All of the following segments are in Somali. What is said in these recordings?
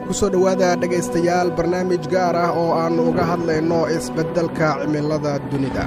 kusoo dhowaada dhegaystayaal barnaamij gaar ah oo aannu uga hadlayno isbeddelka cimilada dunida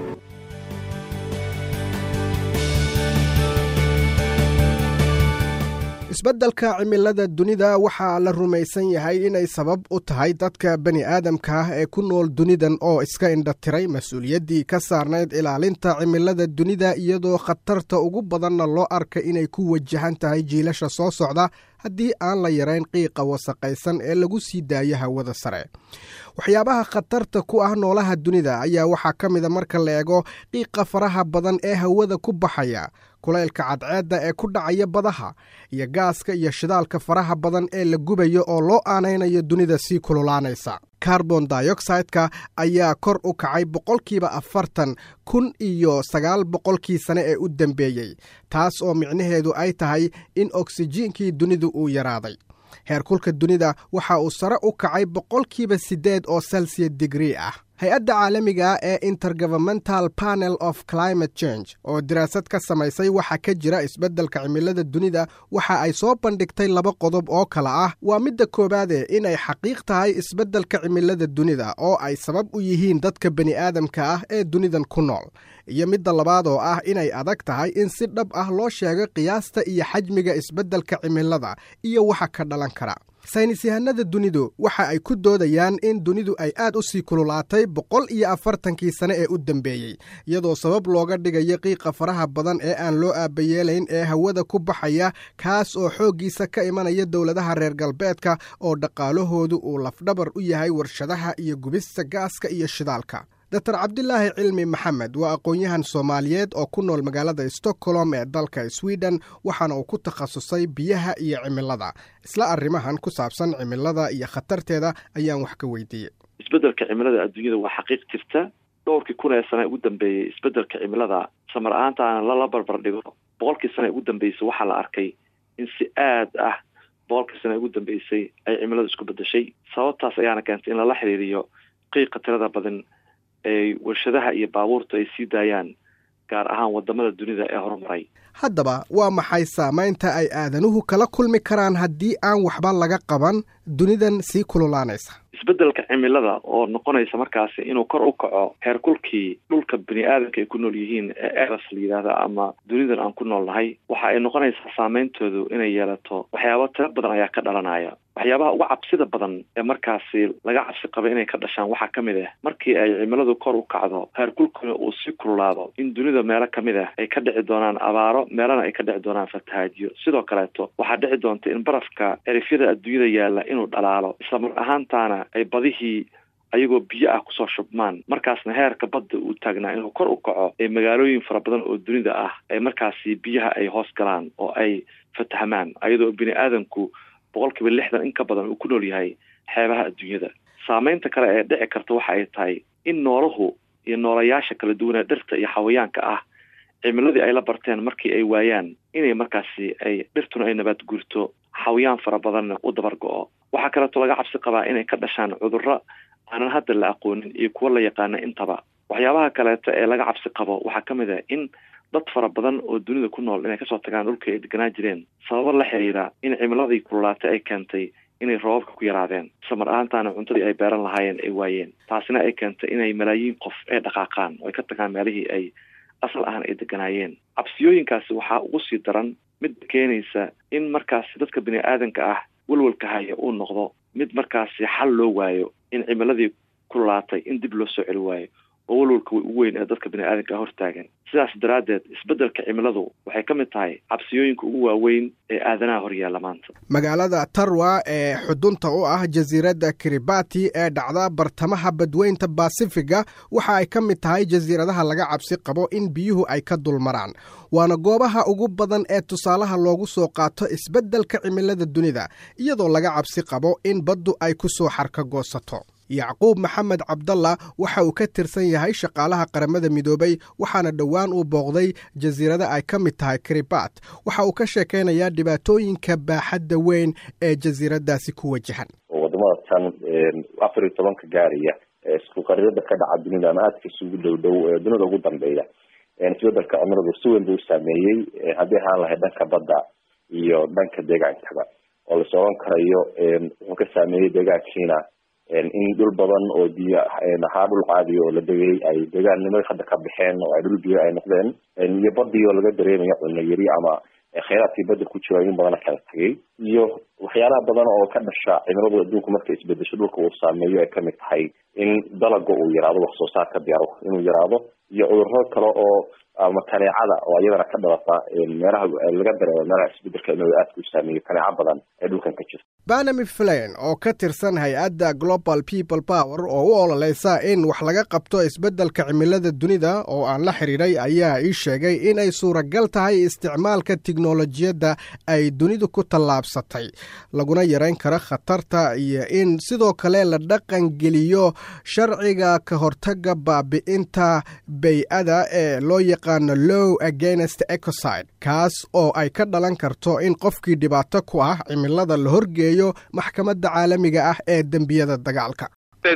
isbeddelka cimilada dunida waxaa la rumaysan yahay inay sabab u tahay dadka bani aadamka ah ee ku nool dunidan oo iska indhatiray mas-uuliyaddii ka saarnayd ilaalinta cimilada dunida iyadoo khatarta ugu badanna loo arka inay ku wajahan tahay jiilasha soo socda haddii aan la yarayn qiiqa wasaqaysan ee lagu sii daayo hawada sare waxyaabaha khatarta ku ah noolaha dunida ayaa waxaa ka mida marka la eego qiiqa faraha badan ee hawada ku baxaya kulaylka cadceedda ee ku dhacaya badaha iyo gaaska iyo shidaalka faraha badan ee la gubayo oo loo aanaynayo dunida sii kululaanaysa carbon dioxideka ayaa kor u kacay boqolkiiba afartan kun iyo sagaal boqolkii sane ee u dambeeyey taas oo micnaheedu ay tahay in oksijiinkii dunidu uu yaraaday heerkulka dunida waxa uu sare u kacay boqolkiiba siddeed oo celsiya digrii ah hay-adda caalamiga ee intergovernmental panel of climate change oo daraasad ka samaysay waxa ka jira isbeddelka cimilada dunida waxa ay soo bandhigtay laba qodob oo kale ah waa midda koowaade inay xaqiiq tahay isbeddelka cimilada dunida oo ay sabab u yihiin dadka bani aadamka ah ee dunidan ku nool iyo midda labaad oo ah inay adag tahay in si dhab ah loo sheego qiyaasta iyo xajmiga isbeddelka cimilada iyo waxa ka dhalan kara saynis yahanada dunidu waxa ay ku doodayaan in dunidu ay aad u sii kululaatay boqol iyo afartankii sane ee u dambeeyey iyadoo sabab looga dhigayo qiiqa faraha badan ee aan loo aabayeelayn ee hawada ku baxaya kaas oo xooggiisa ka imanaya dowladaha reer galbeedka oo dhaqaalahoodu uu lafdhabar u yahay warshadaha iyo gubista gaaska iyo shidaalka doctor cabdilaahi cilmi maxamed waa aqoon-yahan soomaaliyeed oo ku nool magaalada stockholm ee dalka sweden waxaana uu ku takhasusay biyaha iyo cimilada isla arrimahan ku saabsan cimilada iyo khatarteeda ayaan wax ka weydiiyey isbeddelka cimilada adduunyada waa xaqiiq jirta dhowrkii kun ee sane ugu dambeeyey isbeddelka cimilada samar ahaantaana lala barbar dhigo boqolkii sane ugu dambeysay waxaa la arkay in si aad ah boqolkii sane ugu dambeysay ay cimiladu isku beddeshay sababtaas ayaana keentay in lala xiriiriyo qiiqa tirada badan ee warshadaha iyo baabuurta ay sii daayaan gaar ahaan wadamada dunida ee horumaray haddaba waa maxay saamaynta ay aadanuhu kala kulmi karaan haddii aan waxba laga qaban dunidan sii kululaanaysa isbeddelka cimilada oo noqonaysa markaasi inuu kor u kaco heerkulkii dhulka bini aadamka ay ku nool yihiin ee eras la yidhaahda ama dunidan aan ku nool nahay waxa ay noqonaysaa saameyntoodu inay yeelato waxyaaba tiro badan ayaa ka dhalanaya waxyaabaha uga cabsida badan ee markaasi laga cabsi qaba inay ka dhashaan waxaa ka mid ah markii ay cimiladu kor u kacdo heerkulkuna uu sii kululaado in dunida meelo kamid ah ay ka dhici doonaan abaaro meelana ay ka dhici doonaan fatahaadyo sidoo kaleeto waxaa dhici doonta in barafka erifyada adduunyada yaalla inuu dhalaalo islamar ahaantaana ay badihii ayagoo biyo ah kusoo shubmaan markaasna heerka badda uu taagnaa inuu kor u kaco ee magaalooyin fara badan oo dunida ah ay markaasi biyaha ay hoos galaan oo ay fatahmaan ayadoo bini aadamku boqol kiiba lixdan in ka badan uu ku nool yahay xeebaha adduunyada saameynta kale ee dhici karta waxa ay tahay in noolahu iyo noolayaasha kala duwanee dhirta iyo xawayaanka ah cimiladii ay la barteen markii ay waayaan inay markaasi ay dhirtuna ay nabaad guurto xawayaan fara badanna u dabar go-o waxaa kaleeto laga cabsi qabaa inay ka dhashaan cudurro aanan hadda la aqoonin iyo kuwo la yaqaana intaba waxyaabaha kaleeto ee laga cabsi qabo waxaa ka mid ah in dad fara badan oo dunida ku nool inay kasoo tagaan dhulka ay deganaa jireen sababo la xiriira in cimiladii kululaatay ay keentay inay roobabka ku yaraadeen samar ahaantaana cuntadii ay beeran lahaayeen ay waayeen taasina ay keentay inay malaayiin qof ay dhaqaaqaan oo ay ka tagaan meelihii ay asal ahaan ay deganaayeen cabsiyooyinkaasi waxaa ugu sii daran mid keenaysa in markaasi dadka bini aadanka ah welwalka haya uu noqdo mid markaasi xal loo waayo in cimiladii kululaatay in dib loo soo celi waayo oo walwalka ugu weyn ee dadka bini aadanka hortaagan sidaas daraaddeed isbeddelka cimiladu waxay ka mid tahay cabsiyooyinka ugu waaweyn ee aadanaha horyaalla maanta magaalada tarwa ee xudunta u ah jasiiradda kiribati ee dhacda bartamaha badweynta basifiga waxa ay ka mid tahay jasiiradaha laga cabsi qabo in biyuhu ay ka dulmaraan waana goobaha ugu badan ee tusaalaha loogu soo qaato isbeddelka cimilada dunida iyadoo laga cabsi qabo in baddu ay ku soo xarka goosato yacquub maxamed cabdalla waxa uu ka tirsan yahay shaqaalaha qaramada midoobay waxaana dhowaan uu booqday jasiirada ay ka mid tahay kiribat waxa uu ka sheekaynayaa dhibaatooyinka baaxadda weyn ee jasiiradaasi ku wajahan wadamada tan afar iyo tobanka gaaraya isku qarirada ka dhaca dunida ama aadka isugu dhow dhow dunida ugu dambeeya isbedelka cimiladu si weyn buu u saameeyey haddii ahaan lahay dhanka badda iyo dhanka deegaankaba oo lais oran karayo wuxuu ka saameeyey deegaankiina in dhul badan oo biyo ahaa dhul caadiya oo la degay ay deegaannimada hadda ka baxeen oo ay dhul biyo ay noqdeen iyo badii oo laga dareemayo cunno yari ama kheyraadkii badda ku jira in badana kala tegay iyo waxyaalaha badan oo ka dhasha cimiladu adduunku markay isbedesho dhulka uu saameeyo ay kamid tahay in dalaga uu yaraado wax soo saarka beero inuu yaraado iyo cudurro kale oo ama kaneecada oo iyadana ka dhalata meelaha laga dareemo meelaha isbedelka cimilada aadka u saameeyo kaneeco badan ee dhulkan ka jirta banami flan oo ka tirsan hay-adda global people power oo u ololeysa in wax laga qabto isbeddelka cimilada dunida oo aan la xidhiidhay ayaa ii sheegay in ay suuragal tahay isticmaalka tiknolojiyadda ay dunidu ku tallaabsatay laguna yarayn karo khatarta iyo in sidoo kale la dhaqan geliyo sharciga ka hortaga baabi'inta bay-ada ee loo yaqaano low against ecoside kaas oo ay ka dhalan karto in qofkii dhibaato ku ah cimilada la horgeeyo maxkamadda caalamiga ah ee dembiyada dagaalka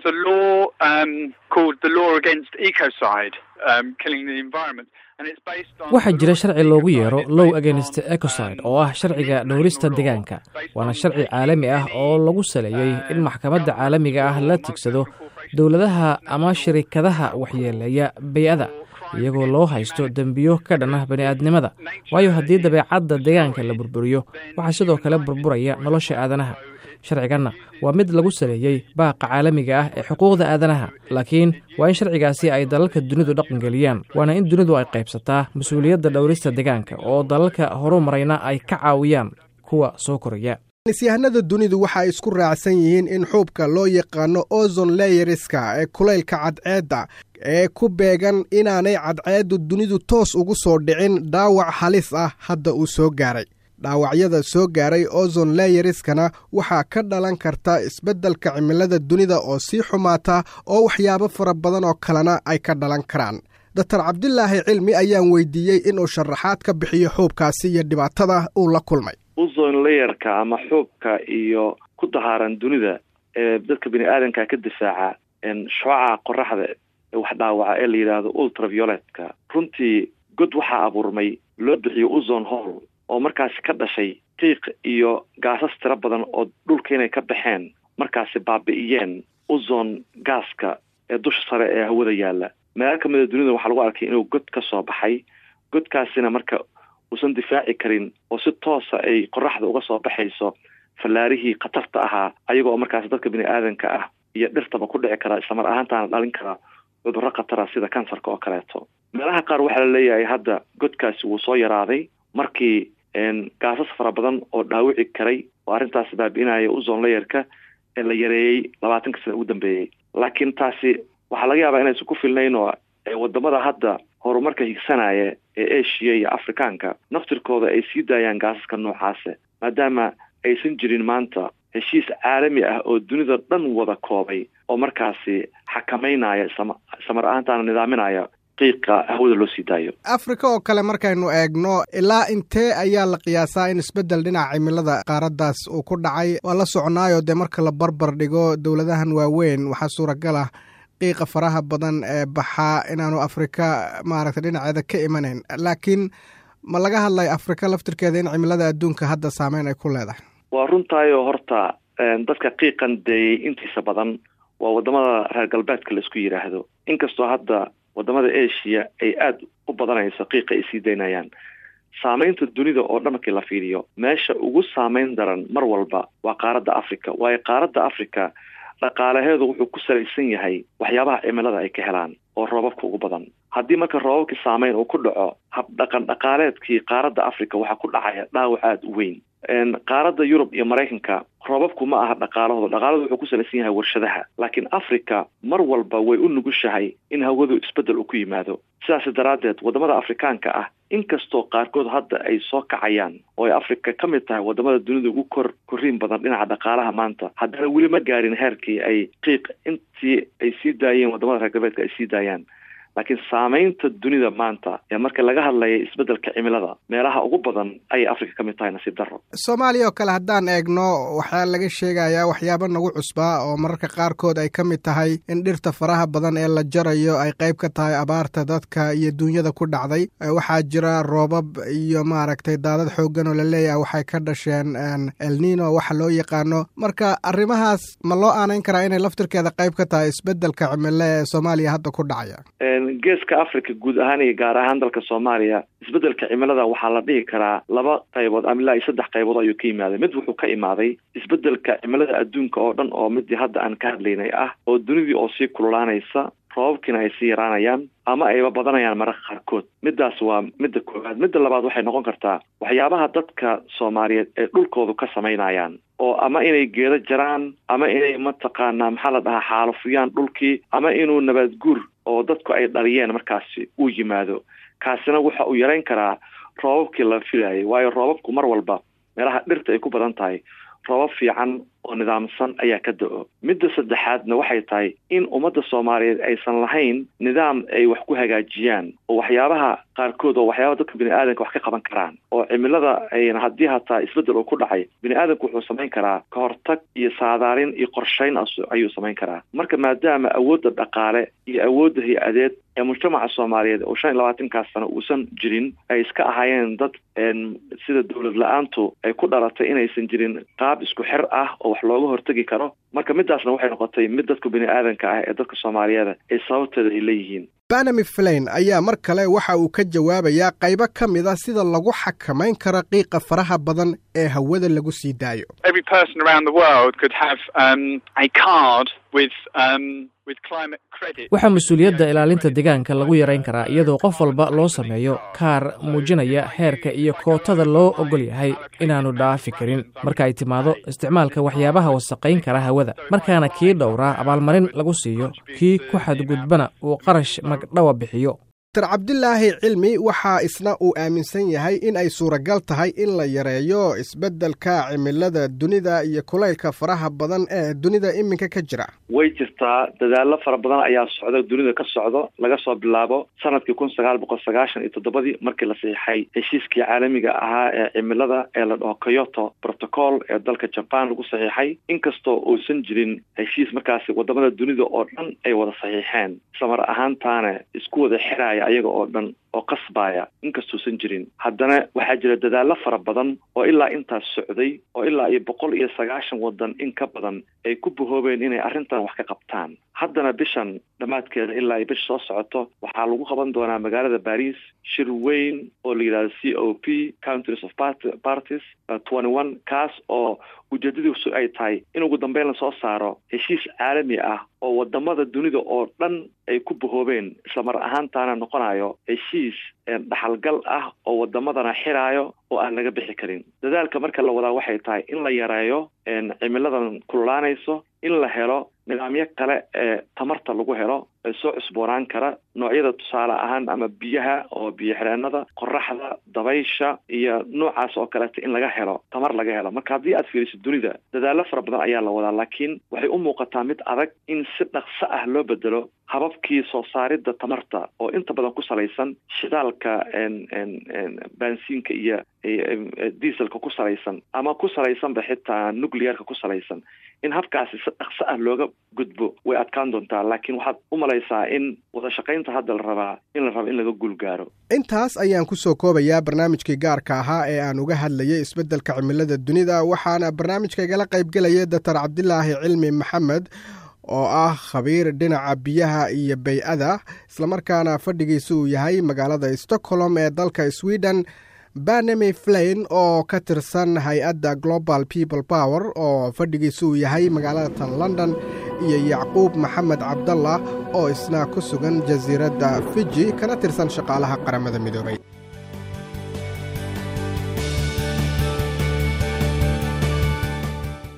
waxaa jira sharci loogu yeero low against ecoside oo ah sharciga dhowrista deegaanka waana sharci caalami ah oo lagu saleeyey in maxkamadda caalamiga ah la tigsado dowladaha ama shirikadaha waxyeeleeya bay-ada iyagoo loo haysto dembiyo ka dhan ah bani'aadnimada waayo haddii dabeecadda deegaanka la burburiyo waxaa sidoo kale burburaya nolosha aadanaha sharciganna waa mid lagu saleeyey baaqa caalamiga ah ee xuquuqda aadanaha laakiin waa in sharcigaasi ay dalalka dunidu dhaqangeliyaan waana in dunidu ay qaybsataa mas-uuliyadda dhowrista deegaanka oo dalalka horumarayna ay ka caawiyaan kuwa soo koraya nisyahanada dunidu waxa ay isku raacsan yihiin in xuubka loo yaqaano ozon leyeriska ee kulaylka cadceedda ee ku beegan inaanay cadceeddu dunidu toos ugu soo dhicin dhaawac halis ah hadda uu soo gaaray dhaawacyada soo gaaray ozon leyeriskana waxaa ka dhalan karta isbeddelka cimilada dunida oo sii xumaata oo waxyaabo fara badan oo kalena ay ka dhalan karaan doctor cabdilaahi cilmi ayaan weydiiyey inuu sharaxaad ka bixiyo xuubkaasi iyo dhibaatada uu la kulmay uzon layerka ama xuubka iyo ku dahaaran dunida ee dadka bini aadanka ka difaaca shucaca qoraxda ee wax dhaawaca ee la yidhaahdo ultravioletka runtii god waxaa abuurmay loo bixiyo uzon hall oo markaasi ka dhashay qiiq iyo gaasas tiro badan oo dhulka inay ka baxeen markaasi baabi'iyeen uzon gaaska ee dusha sare ee hawada yaalla meelo kamida dunida waxaa lagu arkay inuu god ka soo baxay godkaasina marka uusan difaaci karin oo si toosa ay qoraxda uga soo baxayso fallaarihii khatarta ahaa ayaga oo markaasi dadka bini aadanka ah iyo dhirtaba ku dhici kara islamar ahaantaana dhalin kara cudurro khatara sida kansarka oo kaleeto meelaha qaar waxaa la leeyahay hadda godkaasi wuu soo yaraaday markii gaasas fara badan oo dhaawici karay oo arrintaasi baabi'inaya uzon layerka ee la yareeyey labaatanka sana ugu dambeeyey laakiin taasi waxaa laga yaabaa inaysan ku filnayn oo wadamada hadda horumarka higsanaya ee asia iyo afrikaanka naftirkooda ay sii daayaan gaasaska noocaase maadaama aysan jirin maanta heshiis caalami ah oo dunida dhan wada koobay oo markaasi xakamaynaya samar ahaantaana nidaaminaya qiiqa hawada loo sii daayo afrika oo kale markaynu eegno ilaa intee ayaa la qiyaasaa in isbeddel dhinaca cimilada qaaraddaas uu ku dhacay waa la soconaayo dee marka la barbar dhigo dowladahan waaweyn waxaa suuragal ah qiiqa faraha badan ee baxaa inaanu afrika maaragtay dhinaceeda ka imanayn laakiin ma laga hadlayo afrika laftirkeeda in cimilada adduunka hadda saameyn ay ku leedahay waa runtaayo horta dadka qiiqan deeyey intiisa badan waa wadamada reer galbeedka la isku yidhaahdo inkastoo hadda wadamada asia ay aada u badanayso qiiqa ay sii daynayaan saameynta dunida oo dhan markii la fiiriyo meesha ugu saameyn daran mar walba waa qaaradda africa waayo qaaradda africa dhaqaalaheedu wuxuu ku salaysan yahay waxyaabaha cimilada ay ka helaan oo roobabka ugu badan haddii marka roobabkii saameyn uu ku dhaco habdhaqan dhaqaaleedkii qaaradda africa waxaa ku dhacaya dhaawac aada u weyn qaaradda yurub iyo maraykanka roobabku ma aha dhaqaalahooda dhaqaaladu wuxuu ku salaysan yahay warshadaha laakiin africa mar walba way u nugushahay in hawadu isbeddel uu ku yimaado sidaas daraaddeed wadamada afrikaanka ah inkastoo qaarkood hadda ay soo kacayaan oo ay africa ka mid tahay wadamada dunida ugu kor korriin badan dhinaca dhaqaalaha maanta haddana weli ma gaarin heerkii ay qiiq intii ay sii daayeen wadamada reer galbeedka ay sii daayaan laakiin saamaynta dunida maanta ee marka laga hadlaya isbeddelka cimilada meelaha ugu badan ayay africa ka mid tahay nasiib darro soomaaliya oo kale haddaan eegno waxaa laga sheegayaa waxyaabo nagu cusbaa oo mararka qaarkood ay ka mid tahay in dhirta faraha badan ee la jarayo ay qayb ka tahay abaarta dadka iyo duunyada ku dhacday waxaa jira roobab iyo maaragtay daadad xooggan oo la leeyahay waxay ka dhasheen elnino waxa loo yaqaano marka arrimahaas ma loo aanayn karaa inay laftirkeeda qayb ka tahay isbeddelka cimilo ee soomaaliya hadda ku dhacaya geeska africa guud ahaan iyo gaar ahaan dalka soomaaliya isbeddelka cimilada waxaa la dhihi karaa laba qaybood ama ilaa iyo saddex qaybood ayuu ka yimaaday mid wuxuu ka imaaday isbeddelka cimilada adduunka oo dhan oo midii hadda aan ka hadlaynay ah oo dunidii oo sii kululaanaysa roobabkiina ay sii yaraanayaan ama ayba badanayaan mararka qaarkood middaas waa midda koowaad midda labaad waxay noqon kartaa waxyaabaha dadka soomaaliyeed ay dhulkoodu ka samaynayaan oo ama inay geedo jaraan ama inay mataqaanaa maxaa la dhahaa xaalufiyaan dhulkii ama inuu nabaad guur oo dadku ay dhaliyeen markaasi uu yimaado kaasina waxa uu yarayn karaa roobabkii la filayay waayo roobabku mar walba meelaha dhirta ay ku badan tahay roobab fiican oo nidaamsan ayaa ka da-o midda saddexaadna waxay tahay in ummadda soomaaliyeed aysan lahayn nidaam ay wax ku hagaajiyaan oo waxyaabaha qaarkood oo waxyaabaha dadka bini aadanka wax ka qaban karaan oo cimilada ayna haddii hataa isbeddel uu ku dhacay bini aadanku wuxuu samayn karaa ka hortag iyo saadaalin iyo qorshayn ayuu samayn karaa marka maadaama awoodda dhaqaale iyo awoodda hay-adeed ee mujtamaca soomaaliyeed oo shan iyo labaatankaas sano uusan jirin ay iska ahaayeen dad sida dowlad la-aantu ay ku dhalatay inaysan jirin qaab isku xir ah oo wax looga hortegi karo marka midaasna waxay noqotay mid dadka bini aadanka ah ee dadka soomaaliyeeda ay sababteeda ay leeyihiin banami flain ayaa mar kale waxa uu ka jawaabayaa qaybo ka mid a sida lagu xakamayn karo qiiqa faraha badan ee hawada lagu sii daayo waxaa mas-uuliyadda ilaalinta deegaanka lagu yarayn karaa iyadoo qof walba loo sameeyo kaar muujinaya heerka iyo kootada loo ogol yahay inaannu dhaafi karin marka ay timaado isticmaalka waxyaabaha wasaqayn kara hawada markaana kii dhowraa abaalmarin lagu siiyo kii ku xadgudbana uu qarash magdhawa bixiyo dr cabdilaahi cilmi waxaa isna uu aaminsan yahay in ay suuragal tahay in la yareeyo isbeddelka cimilada dunida iyo kulaylka faraha badan ee dunida iminka ka jira way jirtaa dadaallo fara badan ayaa socda dunida ka socdo laga soo bilaabo sanadkii kun sagaal boqol sagaashan iyo toddobadii markii la siixay heshiiskii caalamiga ahaa ee cimilada ee la dhaho kyoto protocol ee dalka jaban lagu saxiixay inkastoo uusan jirin heshiis markaasi wadamada dunida oo dhan ay wada saxiixeen islamar ahaantaana isku wada xiraya ayaga oo dhan oo qasbaya inkastuusan jirin haddana waxaa jira dadaallo fara badan oo ilaa intaas socday oo ilaa iyo boqol iyo sagaashan wadan in ka badan ay ku bahoobeen inay arrintan wax ka qabtaan haddana bishan dhammaadkeeda ilaa iyo bisha soo socoto waxaa lagu qaban doonaa magaalada baris shir weyn oo la yidhahdo c o p countries of parties twenty one kaas oo ujeedadiisu ay tahay in ugu dambeyn lasoo saaro heshiis caalami ah oo wadamada dunida oo dhan ay ku bahoobeen islamar ahaantaana noqonayo heshiis dhaxalgal ah oo wadamadana xiraayo oo aan laga bixi karin dadaalka marka la wadaa waxay tahay in la yareeyo cimiladan kululaanayso in la helo nidaamyo kale ee tamarta lagu helo ee soo cusboonaan kara noocyada tusaale ahaan ama biyaha oo biyo xireenada qoraxda dabaysha iyo noocaas oo kaleeta in laga helo tamar laga helo marka haddii aad fiiriso dunida dadaallo fara badan ayaa la wadaa laakiin waxay u muuqataa mid adag in si dhaqso ah loo bedelo hababkii soo saaridda tamarta oo inta badan ku salaysan shidaalka baansiinka iyo dieselka ku salaysan ama ku salaysanba xitaa nuclearka ku salaysan in habkaasi si dhaqso ah looga gudbo way adkaan doontaa laakiin waxaad u malaysaa in wada shaqaynta hadda la rabaa in la rabo in laga guulgaaro intaas ayaan ku soo koobayaa barnaamijkii gaarka ahaa ee aan uga hadlayay isbeddelka cimilada dunida waxaana barnaamijka igala qaybgelaya doctor cabdilaahi cilmi maxamed oo ah khabiir dhinaca biyaha iyo bay-ada islamarkaana fadhigiisa uu yahay magaalada stockholm ee dalka sweden banami flain oo ka tirsan hay-adda global people power oo fadhigiisa uu yahay magaalada tan london iyo yacquub maxamed cabdallah oo isna ku sugan jasiiradda fiji kana tirsan shaqaalaha qaramada midoobay